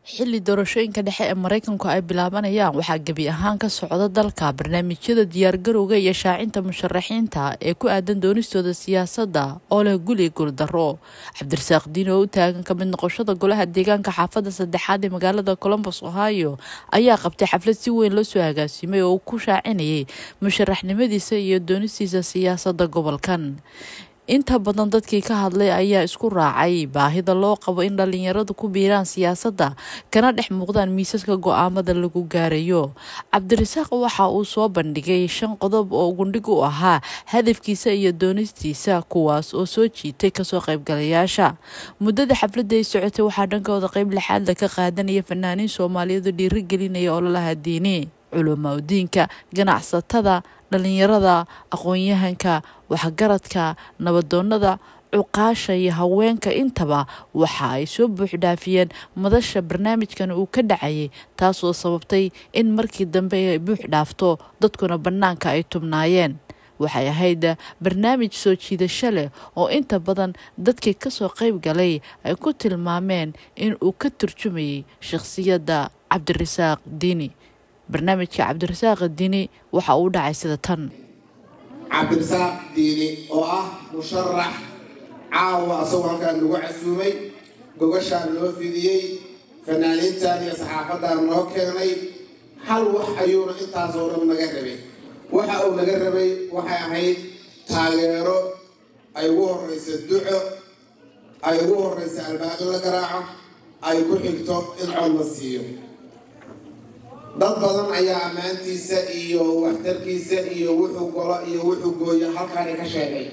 xilli doorashooyinka dhexe ee maraykanku ay bilaabanayaan waxaa gebi ahaan ka socda dalka barnaamijyada diyaargarowga iyo shaacinta musharaxiinta ee ku aadan doonistooda siyaasadda oo leh guli guuldaro cabdirasaaq diin oo u taagan ka mid noqoshada golaha deegaanka xaafadda saddexaad ee magaalada colombos ohio ayaa qabtay xaflad si weyn loo soo agaasimay oo uu ku shaacinayay musharaxnimadiisa iyo doonistiisa siyaasadda gobolkan inta badan dadkii ka hadlay ayaa isku raacay baahida loo qabo in dhalinyaradu ku biiraan siyaasadda kana dhex muuqdaan miisaska go-aamada lagu gaarayo cabdirasaaq waxa uu soo bandhigay shan qodob oo gundhig u ahaa hadafkiisa iyo doonistiisa kuwaas oo soo jiitay kasoo qaybgalayaasha muddada xafladda ay socotay waxaa dhankooda qeyb lixaadla ka qaadanaya fanaaniin soomaaliyeedu dhiirigelinaya ololaha diini culumaudiinka ganacsatada dhalinyarada aqoon-yahanka waxgaradka nabadoonada cuqaasha iyo haweenka intaba waxa ay soo buuxdhaafiyeen madasha barnaamijkan uu ka dhacayay taasoo sababtay in markii dambe ay buux dhaafto dadkuna bannaanka ay tubnaayeen waxay ahayd barnaamij soo jiidasho leh oo inta badan dadkii kasoo qayb galay ay ku tilmaameen in uu ka turjumayay shakhsiyadda cabdirasaaq diini barnaamijka cabdirasaaq diini waxa uu dhacay sida tan cabdirasaaq diini oo ah musharax caawa asagoo halkaan lagu casuumay gogashaan loo fidiyey fanaaniintan iyo saxaafadan noo keenay hal wax ayuuna intaasoo dhan naga rabay waxa uu naga rabay waxay ahayd taageero ay ugu horraysa duco ay ugu horraysa albaaqi la garaaco ay ku xigto in cod la siiyo dad badan ayaa ammaantiisa iyo waxtarkiisa iyo wuxuu golo iyo wuxuu gooyo halkaani ka sheegay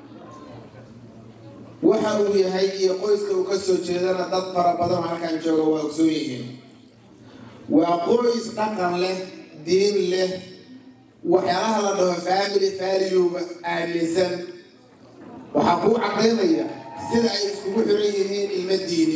waxa uu yahay iyo qoyska uu ka soo jeedana dad fara badan halkan jooga waa ogsoon yihiin waa qoys dhaqan leh diin leh waxyaalaha la dhaho family valuega aaminsan waxaa kuu cadaynaya sida ay iskugu xiran yihiin ilmo diini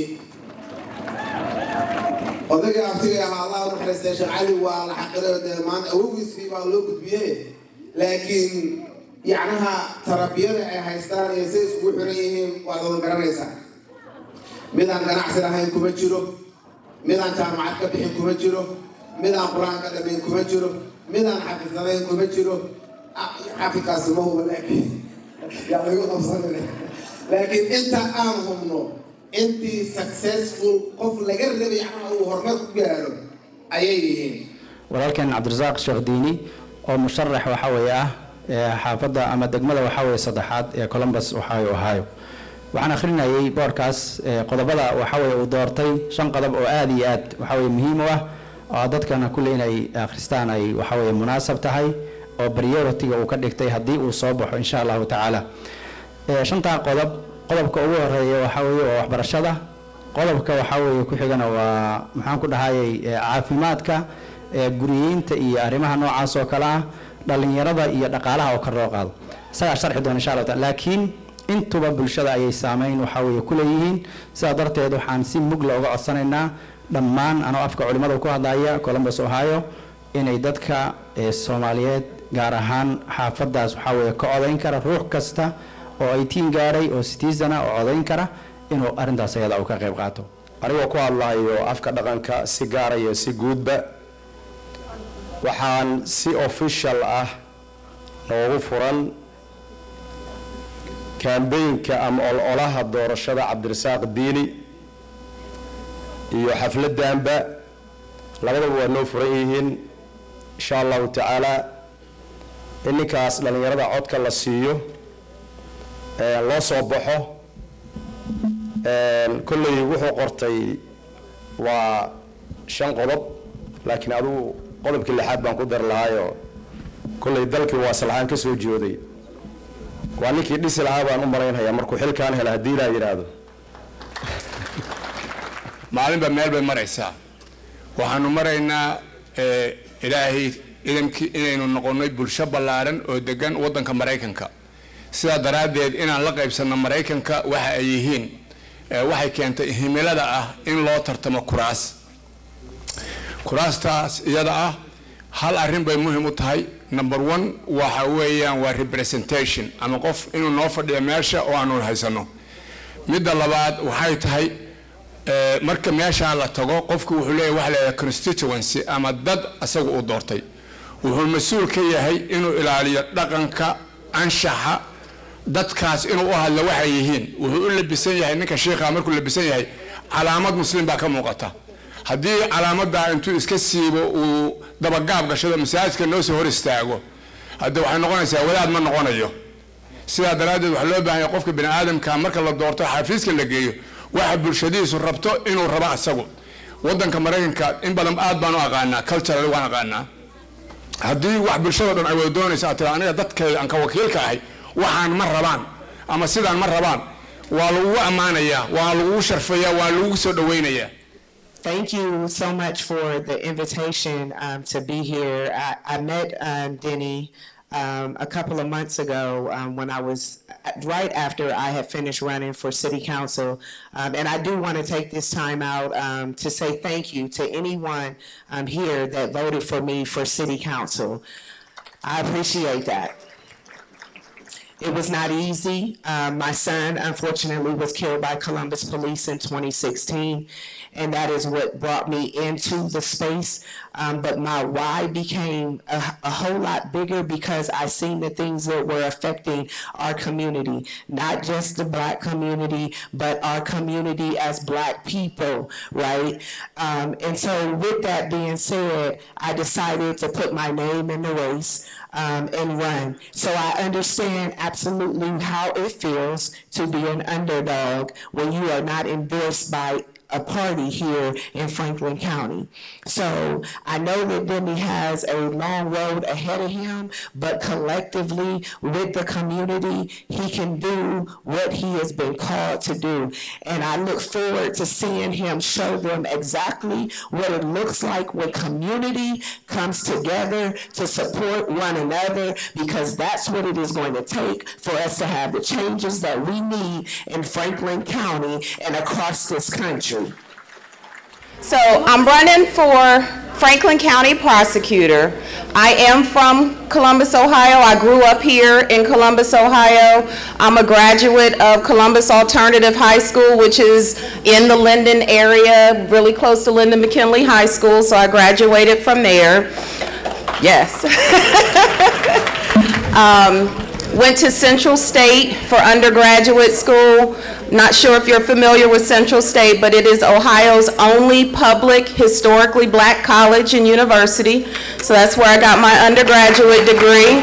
odayga abtiga ahaa allah unaxariistay sheekh cali waa la xaqiro dee maanta awowgiisii baa loo gudbiye laakiin yacnaha tarabiyada ay haystaan iyo say iskugu xiran yihiin waad wada garanaysaa midaan ganacsi lahayn kuma jiro midaan jaamacad ka bixin kuma jiro midaan qur-aan ka dhamayn kuma jiro midaan xafisadayn kuma jiro xafidkaasi ma huba laakiin yaa lagu qabsanay laakiin inta aan hubno intii successful qof laga rabay ama uu horumar ku gaaro ayay yihiin walaalkeen cabdirasaaq sheekh diini oo musharax waxa weeye ah xaafadda ama degmada waxa weeye saddexaad ee colombus ohio ohio waxaan akhrinayay boorkaas qodobada waxa weye uu doortay shan qodob oo aada iyo aad waxa weye muhiim u ah oo dadkana kulle inay akhristaan ay waxa weye munaasab tahay oo priority-ga uu ka dhigtay haddii uu soo baxo insha allahu tacaala shantaa qodob qodobka ugu horeeya waxaa weeye waa waxbarashada qodobka waxaa weeye ku xigana waa maxaan ku dhahayay caafimaadka guriyeynta iyo arrimaha noocaas oo kale ah dhalinyarada iyo dhaqaalaha oo kor loo qaado isagaa sharxi doona insha allah taala laakiin intuba bulshada ayay saameyn waxaa weeye ku leeyihiin sidaa darteed waxaan si mugla uga codsanaynaa dhammaan anoo afka culimmada ku hadlaya columbus ohio inay dadka soomaaliyeed gaar ahaan xaafadaas waxaa weeye ka odayn kara ruux kasta oo ay tiin gaaray oo citizana oo codayn kara inuu arrintaas ayada uu ka qayb qaato anigoo ku hadlahayo afka dhaqanka si gaara iyo si guudba waxaan si official ah noogu furan kambeynka ama ololaha doorashada cabdirasaaq diini iyo xafladanba labadaba waa noo furan yihiin insha allahu tacaala in ninkaas dhallinyarada codka la siiyo loo soo baxo kolley wuxuu qortay waa shan qodob laakiin adugu qodobkii lixaad baan ku dari lahaayoo kolley dalkii waa salahaan ka soo jooday waa ninkii dhisi lahaa baan u malaynhayaa markuu xilkaan hela haddii ilaa yidhaahdo maalinba meel bay maraysaa waxaanu maraynaa ilaahay idankii inaynu noqonnay bulsho ballaaran oo degan waddanka maraykanka sidaa daraaddeed inaan la qaybsanno maraykanka waxa ay yihiin waxay keentay himilada ah in loo tartamo kuraas kuraastaas iyada ah hal arrin bay muhiim u tahay number one waxa weeyaan waa representation ama qof inuu noo fadhiyo meesha oo aanu haysano midda labaad waxay tahay eh, marka meeshaa la tago qofku wuxuu leeyahay waxa la yidhaha constituency ama dad isaga uu doortay wuxuu mas-uul ka yahay inuu ilaaliyo dhaqanka anshaxa dadkaas inuu u hadlo waxay yihiin wuxuu u labisan yahay ninka shiikha markuu labisan yahay calaamad muslim baa ka muuqata haddii calaamadaa intuu iska siibo uu dabagaab gashado masaajidka noo soo hor istaago hadde waxay noqonaysaa wadaad ma noqonayo sidaa daraaddeed waxaa loo baahan yahay qofka bini aadamka marka la doorto xafiiska la geeyo waxa bulshadiisu rabto inuu rabo isagu wadanka maraykanka in badan aad baan u aqaanaa cultural waan aqaanaa haddii wax bulshada dhan ay wada doonaysa aad tira aniga dadkeeda aan ka wakiilka ahay waxaan ma rabaan ama sidaan ma rabaan waa lagugu ammaanayaa waa lagugu sharfayaa waa lagugu soo dhawaynayaa Thank you so much for the invitation um, to be here. I, I met um, Denny um, a couple of months ago um, when I was right after I had finished running for city council. Um, and I do want to take this time out um, to say thank you to anyone um, here that voted for me for city council. I appreciate that. It was not easy. Um, my son, unfortunately, was killed by Columbus police in 2016, and that is what brought me into the space. Um, but my why became a, a whole lot bigger because I seen the things that were affecting our community, not just the black community, but our community as black people, right? Um, and so, with that being said, I decided to put my name in the race um, and run. So I understand absolutely how it feels to be an underdog when you are not endorsed by a party here in Franklin County. So I know that Demi has a long road ahead of him, but collectively with the community, he can do what he has been called to do. And I look forward to seeing him show them exactly what it looks like when community comes together to support one another, because that's what it is going to take for us to have the changes that we need in Franklin County and across this country. So I'm running for Franklin County Prosecutor. I am from Columbus, Ohio. I grew up here in Columbus, Ohio. I'm a graduate of Columbus Alternative High School, which is in the Linden area, really close to Linden McKinley High School, so I graduated from there. Yes. Um, went to Central State for undergraduate school. Not sure if you're familiar with Central State, but it is Ohio's only public historically black college and university. So that's where I got my undergraduate degree.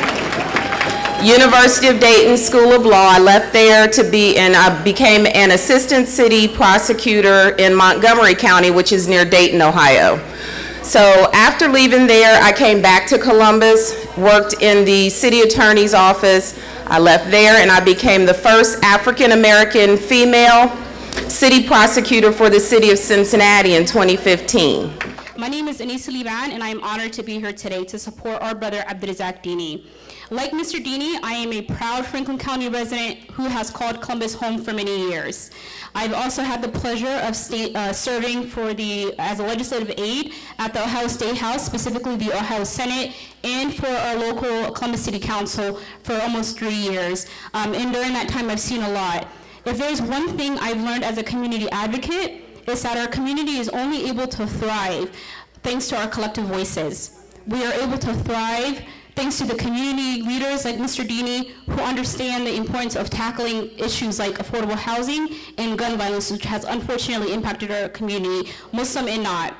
University of Dayton School of Law. I left there to be, and I became an assistant city prosecutor in Montgomery County, which is near Dayton, Ohio. So after leaving there, I came back to Columbus, worked in the city attorney's office. I left there and I became the first African-American female city prosecutor for the city of Cincinnati in 2015. My name is Anisa Liban, and I am honored to be here today to support our brother Abdurazak Dini. Like Mr. Dini, I am a proud Franklin County resident who has called Columbus home for many years. I've also had the pleasure of state, uh, serving for the, as a legislative aide at the Ohio State House, specifically the Ohio Senate, and for our local Columbus City Council for almost three years. Um, and during that time, I've seen a lot. If there's one thing I've learned as a community advocate, is that our community is only able to thrive thanks to our collective voices. We are able to thrive thanks to the community leaders like Mr. Dini who understand the importance of tackling issues like affordable housing and gun violence, which has unfortunately impacted our community, Muslim and not.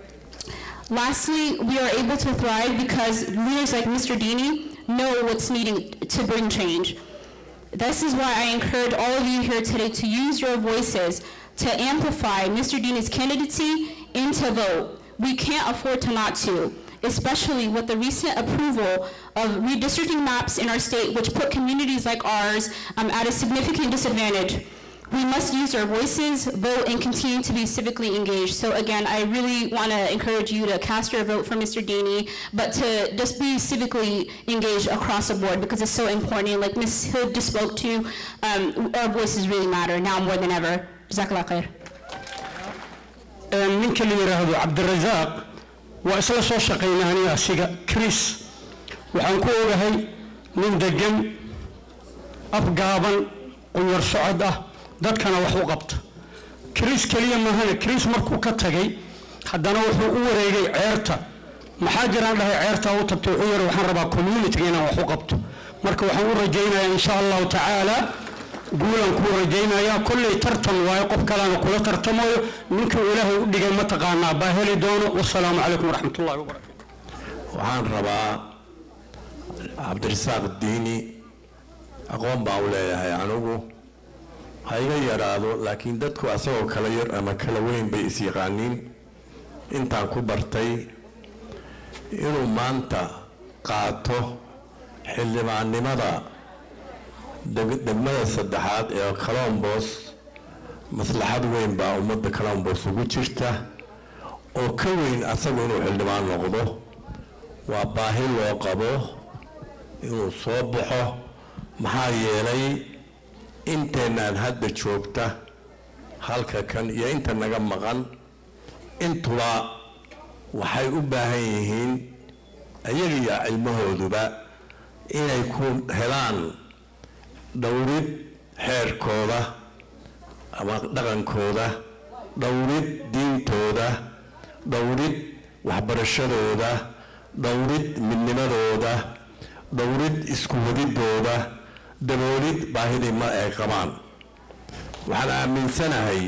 Lastly, we are able to thrive because leaders like Mr. Dini know what's needed to bring change. This is why I encourage all of you here today to use your voices to amplify Mr. Dini's candidacy and to vote. We can't afford to not to, especially with the recent approval of redistricting maps in our state, which put communities like ours um, at a significant disadvantage. We must use our voices, vote, and continue to be civically engaged. So again, I really want to encourage you to cast your vote for Mr. Dini, but to just be civically engaged across the board because it's so important. And like Ms. Hill just spoke to, um, our voices really matter now more than ever. Jazakallah khair. ninka la yidhaahdo cabdirasaaq waa isla soo shaqaynaa aniga asiga chris waxaan ku ogahay nin degan afgaaban qunyar socod ah dadkana wax u qabta kiriis keliya maahane kiriis markuu ka tagay haddana wuxuu u wareegay ceerta maxaa jiraan dhahay ceertaa u tagto wuxuu yidhi waxaan rabaa communitiga inaan wax u qabto marka waxaan u rajaynayaa insha allahu tacaala guulaan kuu rajaynayaa kolley tartan waayo qof kaleana kula tartamayo ninkuu ilaahay u dhigay mataqaanaa baa heli doono wasalaamu calaykum waraxmatullahi wabarakatu waxaan rabaa cabdirasaaq diini aqoon baan u leeyahay anigu ha iga yaraado laakiin dadku asagoo kala yar ama kala weyn bay is-yaqaaniin intaan ku bartay inuu maanta qaato xildhibaannimada degmada saddexaad ee colombos maslaxad weyn baa ummadda colombos ugu jirta oo ka weyn asagu inuu xildhibaan noqdo waa baahi loo qabo inuu soo baxo maxaa yeelay inteenaan hadda joogta halka kan iyo inta naga maqan intuba waxay u baahan yihiin iyaga iyo cilmahooduba inay ku helaan dhowrid xeerkooda ama dhaqankooda dhowrid diintooda dhowrid waxbarashadooda dhowrid midnimadooda dhowrid isku wadidooda daboolid baahidii ma ay qabaan waxaan aaminsanahay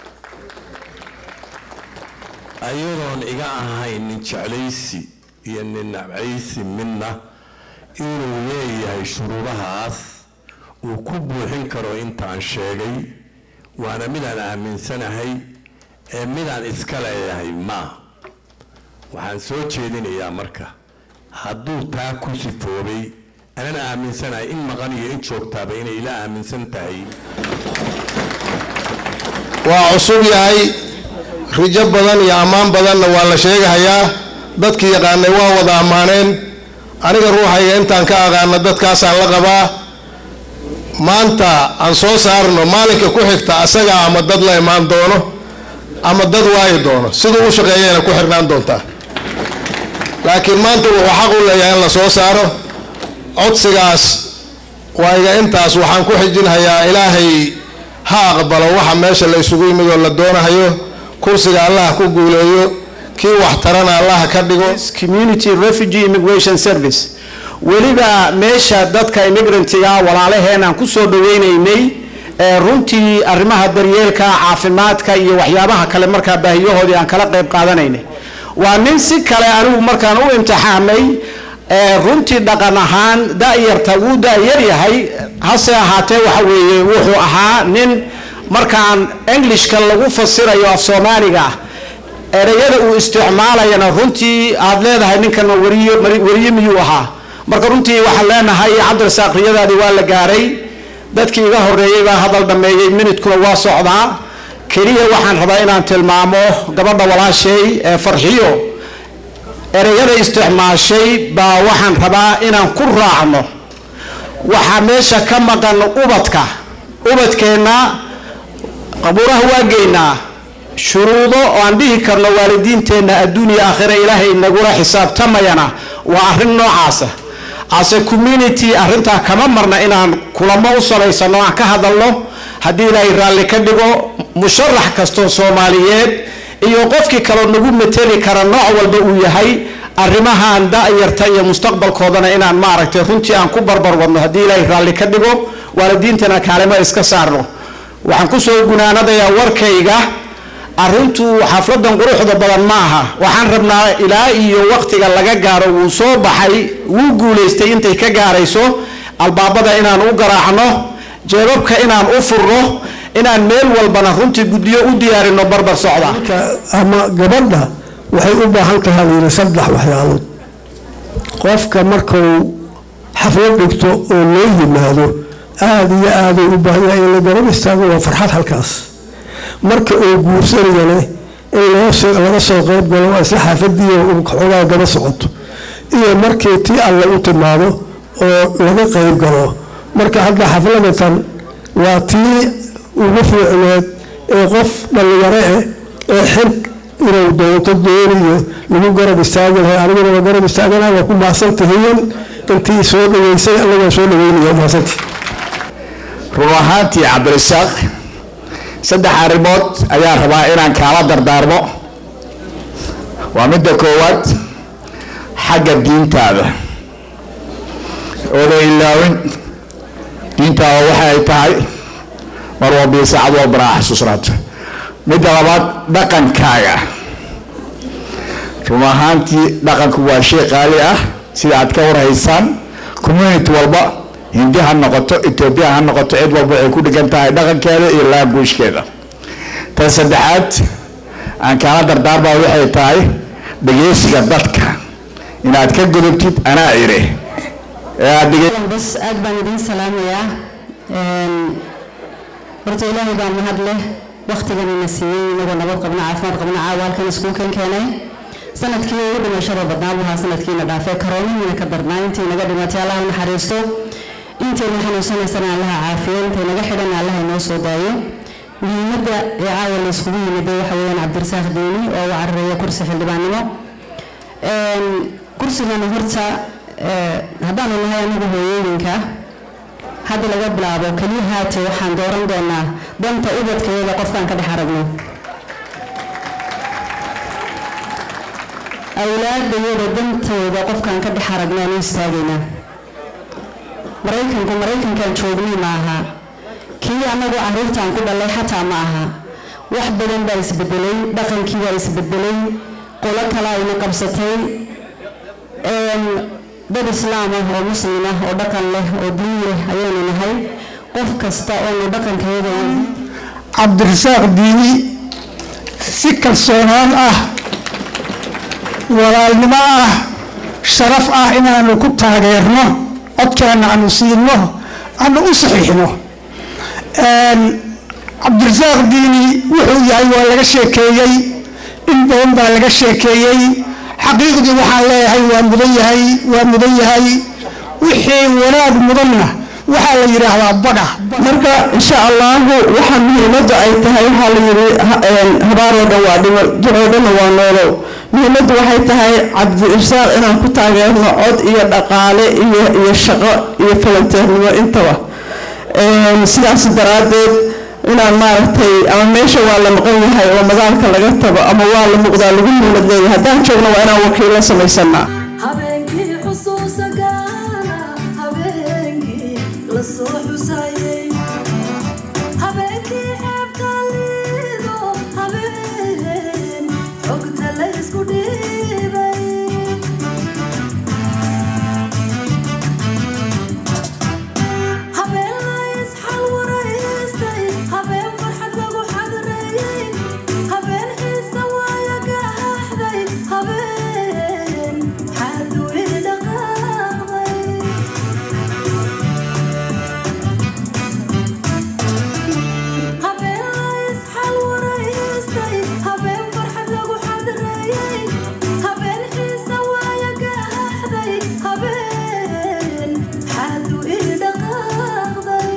ayadoon iga ahayn nin jeclaysi iyo nin nabcaysi midna inuu leeyahay shuruudahaas uu ku buuxin karo intaan sheegay waana midaan aaminsanahay ee midaan iska leeyahay ma waxaan soo jeedinayaa marka hadduu taa ku sifoobay anana aaminsanahay in maqan iyo in joogtaaba inay ila aaminsan tahay waa cusub yahay rijo badan iyo ammaan badanna waa la sheegahayaa dadkii yaqaanay waa wada ammaaneen aniga ruuxayga intaan ka aqaana dadkaasaan la qabaa maanta aan soo saarno maalinka ku xigta asaga ama dad la imaan doono ama dad waayi doono siduu u shaqeeyana ku xirnaan doontaa laakiin maanta wuxuu xaq u leeyahay in la soo saaro codsigaas waayiga intaas waxaan ku xijinhayaa ilaahay ha aqbalo waxa meesha la isugu yimid oo la doonahayo kursiga allah ku guuleeyo kii wax tarana allah ka dhigo community refugee immigration service weliba meesha dadka immigrantiga walaalaheenaan ku soo dhaweynaynay ee runtii arrimaha daryeelka caafimaadka iyo waxyaabaha kale markaa baahiyahoodii aan kala qayb qaadanaynay waa nin si kale anigu markaan u imtixaamay runtii dhaqan ahaan da-yarta wuu da-yar yahay hase ahaatee waxa weeye wuxuu ahaa nin markaan englishka lagu fasirayo af soomaaliga ah ereyada uu isticmaalayana runtii aad leedahay ninkan wariyo wariye miyuu ahaa marka runtii waxaan leenahay cabdirasaaq riyadaadii waa la gaaray dadkii iga horeeyey baa hadal dhammeeyey minidkuna waa socdaa keliya waxaan rabaa inaan tilmaamo gabadha walaashay ee farxiyo ereyada isticmaashay baa waxaan rabaa inaan ku raacno waxaa meesha ka maqan ubadka ubadkeenna qabuuraha waa geynaa shuruudo oo aan dhihi karno waalidiinteenna adduuniya aakhira ilaahay nagula xisaabtamayana waa arrin noocaasa ase community arrintaa kama marna inaan kulamo u samaysano aan ka hadalno haddii ilaahay raalli ka dhigo musharax kastoo soomaaliyeed iyo qofkii kaloo nagu mateli kara nooc walba uu yahay arrimahan da-yarta iyo mustaqbalkoodana inaan maaragtay runtii aan ku barbar wadno haddii ilaahay raalli ka dhigo waalidiintana kaalimo iska saarno waxaan kusoo gunaanadayaa warkayga arrintu xafladan quruxda badan ma aha waxaan rabnaa ilaa iyo waqtiga laga gaaro wuu soo baxay wuu guulaystay intay ka gaarayso albaabada inaan u garaacno jeebabka inaan u furno inaan meel walbana runtii guddiyo u diyaarino barbar socda ama gabadha waxay u baahan tahay layidhi saddex waxyaalood qofka markuu xaflad dhigto oo loo yimaado aada iyo aaday u baahan yahay in la garab istaago waa farxad halkaas marka uu guursanayane in laga soo qayb galo waa isla xaafadiiyo uu xoogaa gaba socoto iyo markii tii alle u timaado oo laga qayb galo marka hadda xafladatan waa tii ugu fiicneed ee qof dhallinyaro eh ee xil inuu doonto doonayo lagu garab istaagi lahay aniguna waa garab istaagana waa ku mahadsantihiin intii soo dhaweysay alla waa soo dhaweynaya mahadsantii run ahaantii cabdirasaaq saddex arrimood ayaan rabaa inaan kaala dardaarmo waa midda koowaad xagga diintaada ooda ilaawin diintaada waxa ay tahay mar walbii saacad walbana aa xasuusnaato midda labaad dhaqankaaga run ahaantii dhaqanku waa shay qaali ah sida aad ka warhaysaan community walba hindi ha noqoto etoobiya ha noqoto cid walba waxay ku dhigan tahay dhaqankeeda iyo laaguushkeeda tan saddexaad aan kaala dardaarmaa waxay tahay dhegeysiga dadka inaad ka gudubtid anaa ire ee aad dhege bas aad baan idiin salaamayaa horta ilaahay baa mahad leh waktigan ina siiyey inagoo nabad qabna caafimaad qabna caawa halkan iskuulkan keenay sanadkii ugu dhimashada badnaa buu ahaa sanadkiina dhaafay karoonihiina ka darnaa intii naga dhimatay allah u naxariisto intayna xanuunsanaysana allaha caafiyo intay naga xidhan allaha inoo soo daayo muhiimadda ee caawa la iskugu yimiday waxa weeyaan cabdirasaaq diini oo u cararaya kursi xildhibaannimo kursigana horta haddaanu nahay anagu hooyooyinka hadda laga bilaabo keliya haate waxaan dooran doonaa danta ubadkayada qofkaan ka dhex aragno awlaadayada dantooda qofkaan ka dhex aragno aan u istaagaynaa maraykanku maraykankaan joognay ma aha kii annagu caruurtaan ku dhalay xataa ma aha wax badan baa isbedelay dhaqankii baa isbedelay qolo kale ayna qabsatay dad islaam ah oo muslim ah oo dhaqan leh oo diin leh ayaynu nahay qof kasta oonu dhaqankeeda cabdirasaaq diini si kalsoonaan ah walaalnimo ah sharaf ah inaanu ku taageerno codkeena aanu siino aanu u saxiixno cabdirasaaq diini wuxuu yahay waa laga sheekeeyey in badan baa laga sheekeeyey xaqiiqdii waxaan leeyahay waa mudan yahay waa mudan yahay wixii wanaag mudanna waxaa la yidhaahdaa badha marka insha allahu waxaa muhiimaddu ay tahay waxaa la yidhi habaaroo dhan waa dhimo jiroo dhanna waa noolow muhiimaddu waxay tahay cabdirasaaq inaan ku taageerno cod iyo dhaqaale iyo iyo shaqo iyo falanteernimo intaba sidaas daraaddeed inaan maaragtay ama meesha waa la maqan yahay oo madaalka laga tago ama waa la muuqdaa lagu muulad leeyahay haddaan joogno waa inaan wakiilo samaysanaa habeenkii xusuusa gaara habeenkii la soo xusayay habeenkii ceebka liido habeen xogta la isku dhiibay habeen la isxalwaraystay habeen farxad lagu xadreeyey habeen xiisa waaya gahaxday habeen xadui dhaqaaqday habeen la isxalwaraystay habeen farxad lagu xadreeyey habeen xiisa waaya gahaxday habeen xadui dhaqaaqday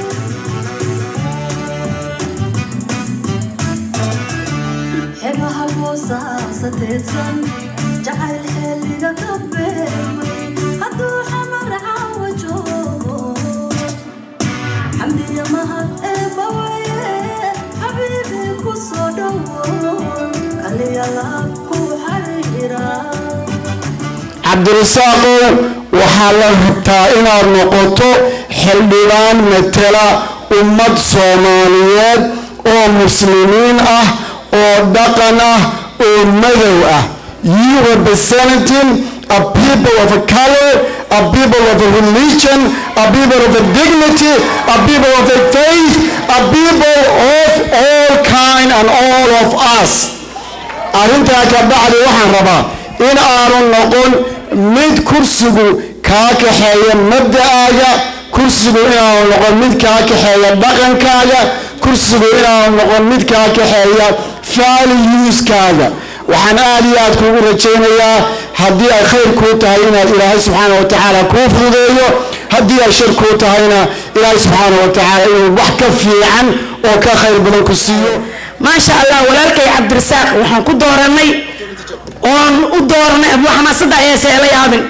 xegaha boosaasateedsan jacayl xeeliga ka beermay hadduu xamar caawa joogo xamdiya mahad eebbawaye xabiibi ku soo dhowo kaliyalaab ku xariira cabdirasaaqow waxaa la rabtaa inaad noqoto xildhibaan matela ummad soomaaliyeed oo muslimiin ah oo dhaqan ah oo madow ah you representing a people of a color a people of a religion a people of a dignity a people of a faith a people of all kind and all of us arrintaa ka bacdi waxaan rabaa in aanu noqon mid kursigu kaa kaxeeya mabda'aaga kursigu inaanu noqon mid kaa kaxeeya dhaqankaaga kursigu inaanu noqon mid kaa kaxeeya valueskaaga waxaan aad iyo aad kuugu rajaynayaa haddii ay khayr kuu tahay inaad ilaahay subxaana wa tacaala kuu fududeeyo haddii ay shar kuu tahayna ilaahay subxaana wa tacaala inuu wax ka fiican oo ka khayr badan ku siiyo maasha allah walaalkay cabdirasaaq waxaan ku dooranay oon u dooranay abu xamaasadda ayaa seela yaabin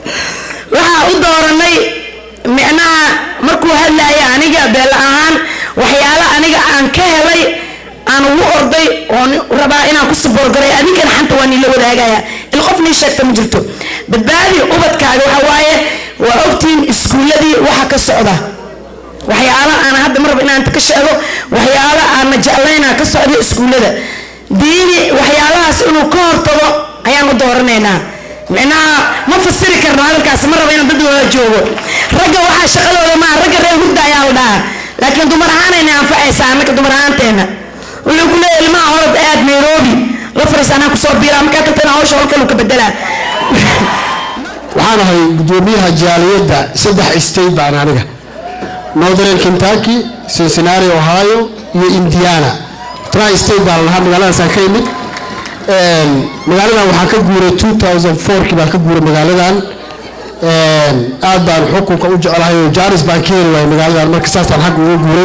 waxaa u dooranay micnaha markuu hadlaya aniga beel ahaan waxyaalo aniga aan ka helay aan ugu orday oon rabaa inaan ku saboorgaray adinkana xanta waa niila wadaagaya il qof nii sheegta ma jirto badbaadi ubadkaaga waxa waaye waa ogtiin iskuulladii waxa ka socda waxyaalo aan hadda maraba inaan ka sheego waxyaalo aanna jeclaynaa ka socda iskuullada diini waxyaalahaas inuu ka hortago ayaan u dooranaynaa micnaha ma fasiri karno hadalkaas ma raba inaan dad wada joogo ragga waxaa shaqadooda maa ragga reer hurda ayaa la dhahaa laakiin dumar ahaanayna anfacaysaa annaka dumar ahaanteena wuxuu ku leeyahay ilmaha orod aad nairobi la fariis anaa kusoo biiraa markaa tagtana hawsha halkan uu ka bedelaa waxaan ahay gudoomiyaha jaaliyadda saddex state baan aniga northern kentucky cincinnati ohio iyo indiana tri state baan lahaa magaaladaasaan ka imid magaaladan waxaan ka guuray 2004kii baan ka guuray magaaladan aad baan xukunka u jeclahay oo jaaris baan ka heli waayay magaaladan marka saasaan xagga uga guuray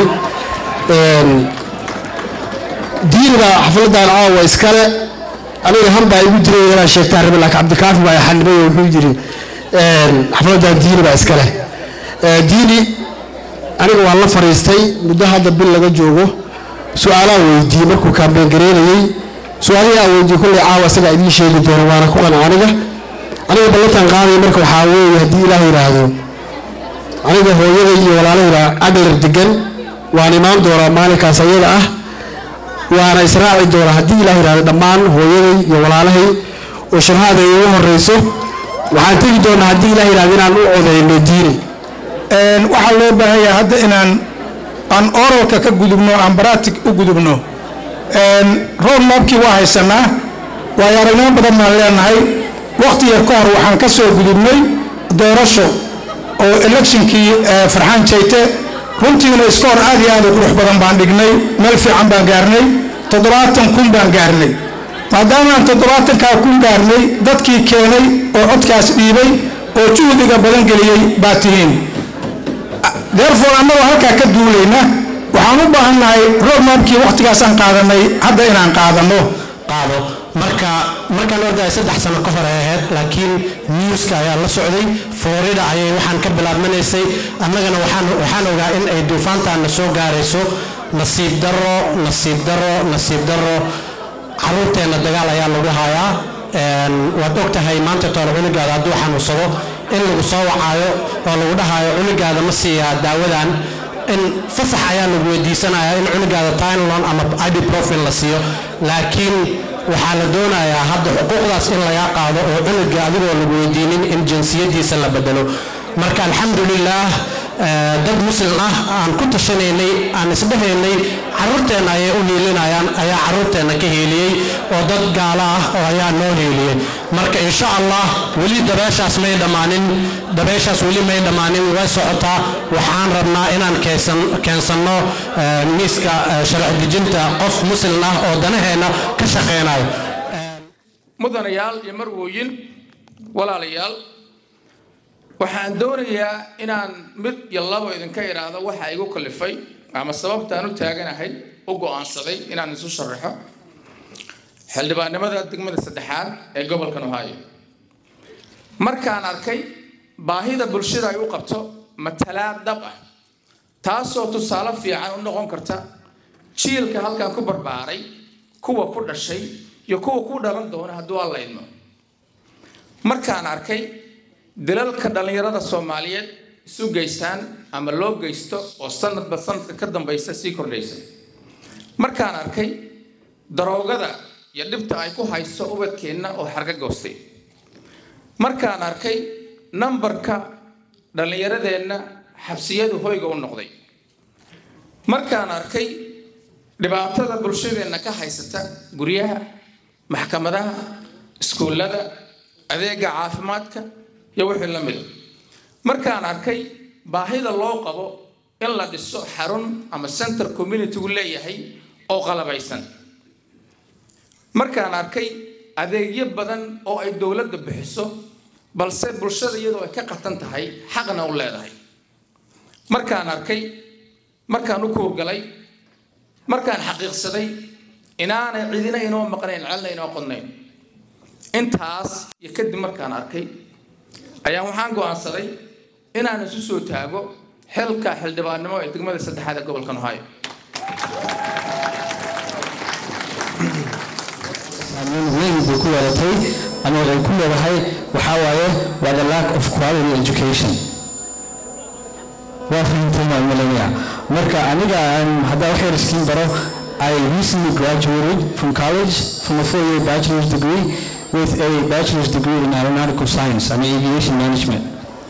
diiniga xafladan caawa iskale aniga han baa igu diray inaan sheegtaan rabe laakiin cabdikaafi baa xanibay oo wuxuu yidhi xafladan diini baa iskale diini aniga waan la fariistay muddo hadda bil laga joogo su-aalaan weydiiyey markuu kaambeen gareynayey su-aalihii aan weydiiyey kolley caawa isagaa idiin sheegi doono waana ku qanca aniga aniga ballantan qaadaya marka waxaa weeye haddii ilaah yidhaahdo aniga hooyada iyo walaalahayda adler degan waan imaan doonaa maalinkaas ayada ah waana israaci doonaa haddii ilaah yidhahdo dhammaan hooyaday iyo walaalahay oo sharhaada ay ugu horeyso waxaan tegi doonaa haddii ilaah yidhahdo inaan u codeyno diini waxaa loo baahan yahay hadda inaan aan oralka ka gudubno aan baratic u gudubno road mapkii waa haysanaa waayo aragnimo badan baan leenahay waqti yar ka hor waxaan ka soo gudubnay doorasho oo electionkii farxaan jayte runtiina iskoor aad iyo aad u qurux badan baan dhignay meel fiican baan gaarnay toddobaatan kun baan gaarnay maadaamaan toddobaatankaa kun gaarnay dadkii keenay oo codkaas dhiibay oo juhdiga badan geliyey baa tihiin therefore annagoo halkaa ka duulayna waxaan u baahannahay roadmapkii waqtigaasaan qaadanay hadda inaan qaadano qaado marka markaan ordahay saddex sano ka hor ay ahayd laakiin newska ayaa la socday florida ayay waxaan ka bilaabmanaysay annagana waxaan waxaan ogaa in ay duufaantaana soo gaarayso nasiib darro nasiib darro nasiib darro caruurteenna dagaal ayaa lagu hayaa waad og tahay maanta toole cunugaada hadduu xanuunsado in lagu soo wacaayo oo lagu dhahayo cunugaada ma siiyaa daawadan in fasax ayaa lagu weydiisanaya in cunugaada tynolon ama ibuprofen la siiyo laakiin waxaa la doonayaa hadda xuquuqdaas in lagaa qaado oo cunuga adigoo lagu weydiinin in jinsiyadiisa la bedelo marka alxamdulilaah dad muslim ah aan ku tashanaynay aan isdhehaynay caruurteenna ayay u hiilinayaan ayaa caruurteenna ka hiiliyey oo dad gaalo ah oo ayaa noo hiiliyey marka insha allah weli dabeeshaas may dhammaanin dabeeshaas weli may dhammaanin way socotaa waxaan rabnaa inaan keensanno miiska sharci dejinta qof muslim ah oo danaheenna ka shaqeynayo mudanayaal iyo marwooyin walaalayaal waxaan doonayaa inaan mid iyo labo idinka idhaahdo waxa igu kalifay ama sababtaan u taaganahay u go'aansaday inaan isu sharaxo xildhibaannimada degmada saddexaad ee gobolkan ohio markaan arkay baahida bulshada ay u qabto matalaad dhab ah taasoo tusaale fiican u noqon karta jiilka halkan ku barbaaray kuwa ku dhashay iyo kuwa ku dhalan doona hadduu alla idmo markaan arkay dalalka dhallinyarada soomaaliyeed isu geystaan ama loo geysto oo sanadba sanadka ka dambaysa sii kordhaysa markaan arkay daroogada iyo dhibta ay ku hayso ubadkeenna oo xarga goostay markaan arkay nambarka dhallinyaradeenna xabsiyadu hoyga u noqday markaan arkay dhibaatada bulshadeenna ka haysata guryaha maxkamadaha iskuullada adeega caafimaadka iyo wixii la mida markaan arkay baahida loo qabo in la dhiso xarun ama center communitygu leeyahay oo qalabaysan markaan arkay adeegyo badan oo ay dowladda bixiso balse bulshada iyadoo ay ka qatan tahay xaqna u leedahay markaan arkay markaan u kuurgalay markaan xaqiiqsaday inaanay cidina inoo maqnayn celna inoo qodnayn intaas iyo kadib markaan arkay ayaa waxaan go'aansaday inaan isu soo taago xilka xildhibaannimo ee degmada saddexaad ee gobolkan ohio saameyn weyn bay ku yeelatay ama ay ku leedahay waxaa waaye waa the lack of quality education waa fahamteen waan malaynayaa marka aniga aan haddaa wax yar iskiin baro I recently graduated from college from a four-year bachelor's degree with a bachelor's degree in aeronautical science and aviation management.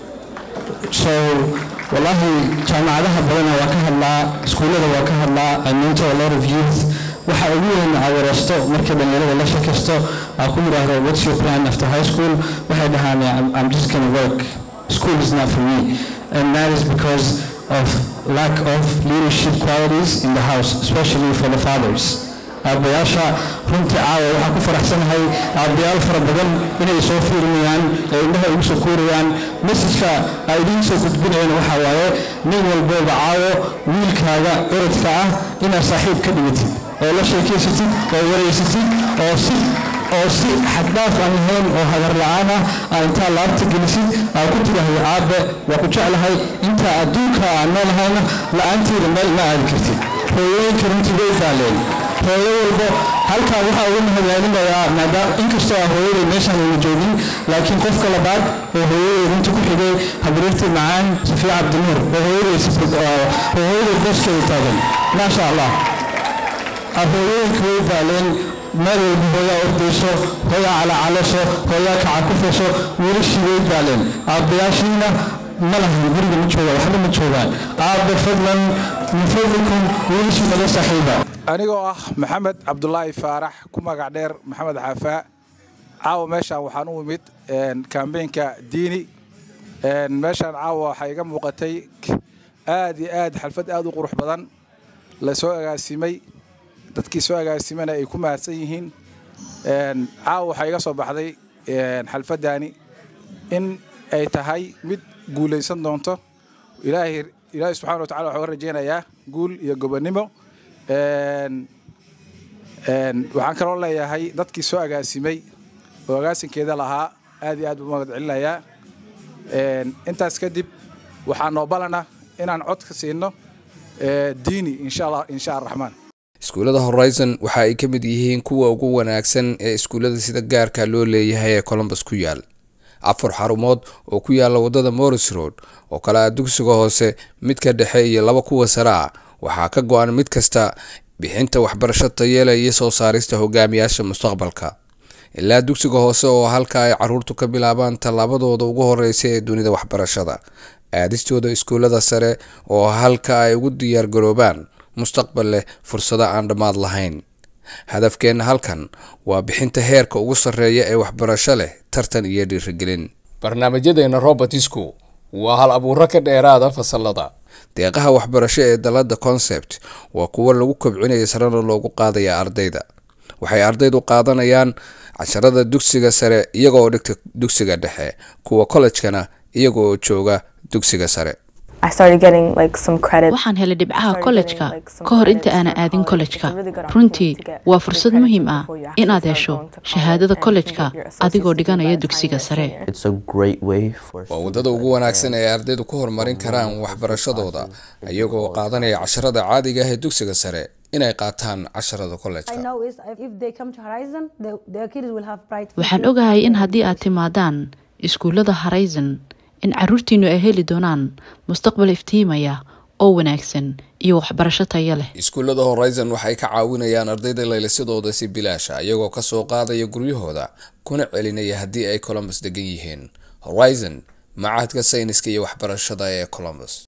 So, wallahi, jaamacadaha badana waa ka hadlaa, iskuullada waa ka hadlaa, I mentor a lot of youth. Waxa ugu weyn aa wareysto marka dhalinyarada la sheekaysto aa ku yidhaahdo what's your plan after high school waxay dhahaan I'm, I'm just gonna work school is not for me and that is because of lack of leadership qualities in the house especially for the fathers aabbayaasha runtii caawa waxaan ku faraxsanahay aabbayaal fara badan inay soo fiirinayaan ee indhaha igu soo kuurayaan messajka ay idiin soo gudbinayaan waxaa waaye nin walbooba caawo wiilkaaga curadka ah inaad saaxiib ka dhigatid oo la sheekaysatid oo wareysatid oo si oo si xaddaaf aan lahayn oo hagar la'aan ah aa intaa laabta gelisid aa ku tidhaahdo aabe waa ku jeclahay intaa adduunka aan noolahayna la'aanteeda meel ma aadi kartid hooyooyinka runtii way daaleen hooyo walbo halkaa waxaa ugu mahadcelinayaa maadaama inkastoo ah hooyaday meeshaan ayna joogin laakiin qofka labaad oo hooyaday runta ku xigay habriirtii macaan safiya cabdinuur oo hooyaday oo hooyaday booskeeda taagan maasha allah hooyooyinka way daaleen meel walba hooyaa ordayso hooyaa calacalaso hooyaa kacakufayso wiilashii way daaleen aabbayaashiina ma lahan guriga ma joogaan waxba ma joogaan aabbe fadlan min fadlikum wiilashii naga saaxiiba anigoo ah maxamed cabdulaahi faarax ku magac dheer maxamed xaafaa caawa meeshaan waxaan u imid kambeynka diini meeshaan caawa waxaa iga muuqatay aad iyo aad xalfad aad u qurux badan la soo agaasimay dadkii soo agaasimana ay ku mahadsan yihiin caawa waxaa iga soo baxday xalfaddaani in ay tahay mid guulaysan doonto ilaahay ilaahay subxana wa tacala waxaa uga rajaynayaa guul iyo gobonnimo waxaan kaloo leeyahay dadkii soo agaasimay oo agaasinkeeda lahaa aad iyo aad buu magad celinayaa intaas kadib waxaa noo balana inaan cod ka siino diini insha allah insha araxmaan iskuullada horizon waxa ay ka mid yihiin kuwa ugu wanaagsan ee iskuullada sida gaarka loo leeyahay ee colombus ku yaal afar xarumood oo ku yaala wadada morris road oo kale ah dugsiga hoose midka dhexe iyo laba kuwa sare ah waxaa ka go-an mid kasta bixinta waxbarasho tayeela iyo soo saarista hogaamiyaasha mustaqbalka ilaa dugsiga hoose oo halka ay caruurtu ka bilaabaan tallaabadooda ugu horeysa ee dunida waxbarashada aadistooda iskuullada sare oo halka ay ugu diyaargaroobaan mustaqbal leh fursado aan dhammaad lahayn hadafkeenna halkan waa bixinta heerka ugu sarreeya ee waxbarasho leh tartan iyo dhiirigelin barnaamijyadeena robertisku waa hal abuuro ka dheeraada fasalada deeqaha waxbarasho ee dalada concept waa kuwo lagu kobcinaya sarena loogu qaadaya ardayda waxay ardaydu qaadanayaan casharada dugsiga sare iyagoo dhigta dugsiga dhexe kuwa kollejkana iyagoo jooga dugsiga sare waxaan helay dhibcaha kollejka ka hor inta aanan aadin kollejka runtii waa fursad muhiim ah inaad hesho shahaadada kollejka adigoo dhiganaya dugsiga sare waa waddada ugu wanaagsan ee ardaydu ku horumarin karaan waxbarashadooda iyagoo qaadanaya casharada caadiga ah ee dugsiga sare inay qaataan casharada kollejka waxaan ogahay in haddii aad timaadaan iskuullada horizon in caruurtiinnu ay heli doonaan mustaqbal iftiimaya oo wanaagsan iyo waxbarasho tayo leh iskuullada horizon waxay ka caawinayaan ardayda laylisadooda si bilaasha iyagoo ka soo qaadaya guryahooda kuna celinaya haddii ay colombus degan yihiin horizon macahadka sayniska iyo waxbarashada ee colombus